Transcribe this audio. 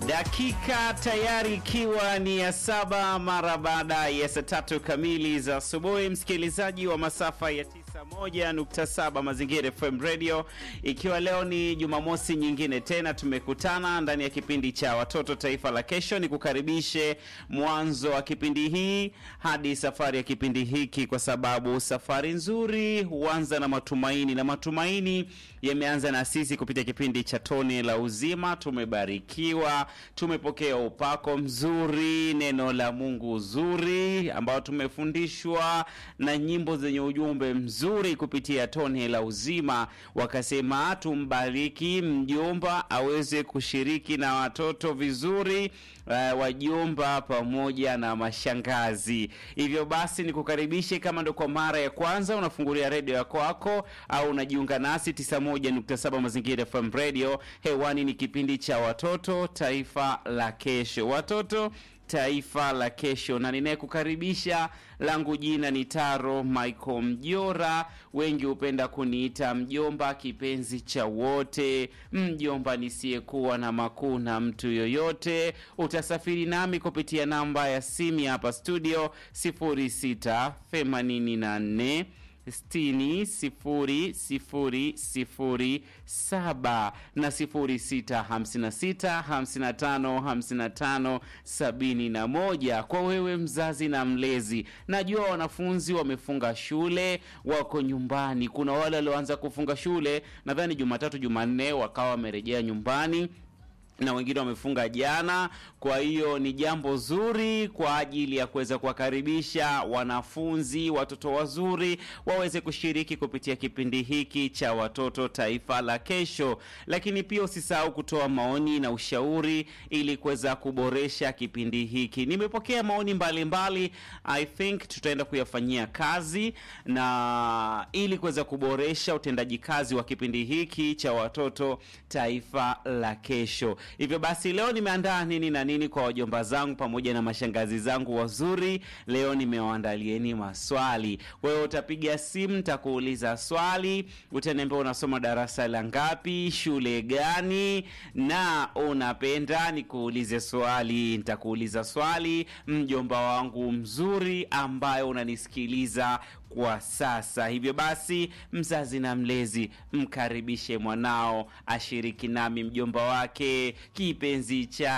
Dakika tayari ikiwa ni ya saba mara baada ya saa tatu kamili za asubuhi, msikilizaji wa masafa ya 91.7 Mazingira FM Radio, ikiwa leo ni Jumamosi nyingine tena tumekutana ndani ya kipindi cha Watoto Taifa la Kesho. Ni kukaribishe mwanzo wa kipindi hii hadi safari ya kipindi hiki, kwa sababu safari nzuri huanza na matumaini, na matumaini yameanza na sisi kupitia kipindi cha Tone la Uzima. Tumebarikiwa, tumepokea upako mzuri, neno la Mungu zuri ambao tumefundishwa na nyimbo zenye ujumbe mzuri kupitia Tone la Uzima. Wakasema tumbariki mjomba aweze kushiriki na watoto vizuri, uh, wajomba pamoja na mashangazi. Hivyo basi nikukaribishe, kama ndo kwa mara ya kwanza unafungulia redio yako wako au unajiunga nasi 91.7 Mazingira FM Radio, hewani ni kipindi cha Watoto Taifa la Kesho. Watoto Taifa la Kesho, na ninayekukaribisha langu jina ni Taro Michael Mjora, wengi hupenda kuniita mjomba, kipenzi cha wote, mjomba nisiyekuwa na makuu na mtu yoyote. Utasafiri nami kupitia namba ya simu ya hapa studio 0684 sitini sifuri sifuri sifuri saba na sifuri sita hamsini na sita hamsini na tano hamsini na tano sabini na moja. Kwa wewe mzazi na mlezi, najua wanafunzi wamefunga shule, wako nyumbani. Kuna wale walioanza kufunga shule nadhani Jumatatu, Jumanne wakawa wamerejea nyumbani na wengine wamefunga jana. Kwa hiyo ni jambo zuri kwa ajili ya kuweza kuwakaribisha wanafunzi, watoto wazuri waweze kushiriki kupitia kipindi hiki cha Watoto Taifa la Kesho. Lakini pia usisahau kutoa maoni na ushauri ili kuweza kuboresha kipindi hiki. Nimepokea maoni mbalimbali mbali. I think tutaenda kuyafanyia kazi na ili kuweza kuboresha utendaji kazi wa kipindi hiki cha Watoto Taifa la Kesho. Hivyo basi leo nimeandaa nini na nini kwa wajomba zangu pamoja na mashangazi zangu wazuri. Leo nimewaandalieni maswali. Wewe utapiga simu, nitakuuliza swali, utaniambia unasoma darasa la ngapi, shule gani, na unapenda nikuulize swali. Nitakuuliza swali, mjomba wangu mzuri ambaye unanisikiliza kwa sasa. Hivyo basi, mzazi na mlezi, mkaribishe mwanao ashiriki nami, mjomba wake kipenzi cha